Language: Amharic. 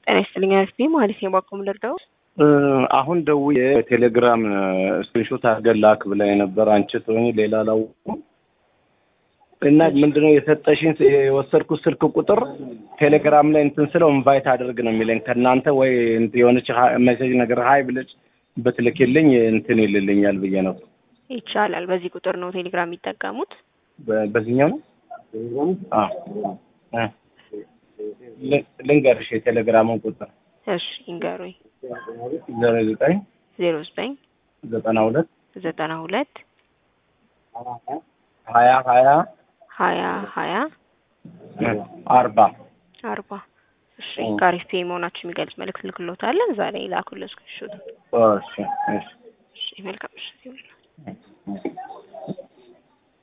ጤና ይስጥልኝ አስቢ ማለት ነው። ባቆም ልርዳው አሁን ደውዬ ቴሌግራም ስክሪንሾት አድርገን ላክ ብላኝ ነበር። አንቺ ትሆኚ ሌላ አላወኩም እና ምንድነው የሰጠሽኝ የወሰድኩት ስልክ ቁጥር ቴሌግራም ላይ እንትን ስለው ኢንቫይት አድርግ ነው የሚለኝ ከእናንተ ወይ የሆነች ሜሴጅ ነገር ሀይ ብለሽ ብትልክልኝ እንትን ይልልኛል ብዬ ነው። ይቻላል። በዚህ ቁጥር ነው ቴሌግራም የሚጠቀሙት? በ- በዚህኛው ነው አዎ እ ል- ልንገርሽ የቴሌግራሙን ቁጥር እሺ ይንገሩኝ። ዘሮ ዘጠኝ ዜሮ ዘጠኝ ዘጠና ሁለት ዘጠና ሁለት ሀያ ሀያ ሀያ ሀያ አርባ አርባ እሺ ከአሪፍ ፔ መሆናችሁ የሚገልጽ መልእክት ልክሎታለን። እዛ ላይ ላኩልን ስክሪንሾት። እሺ እሺ እሺ መልካም ምሽት ይሁንልዎት።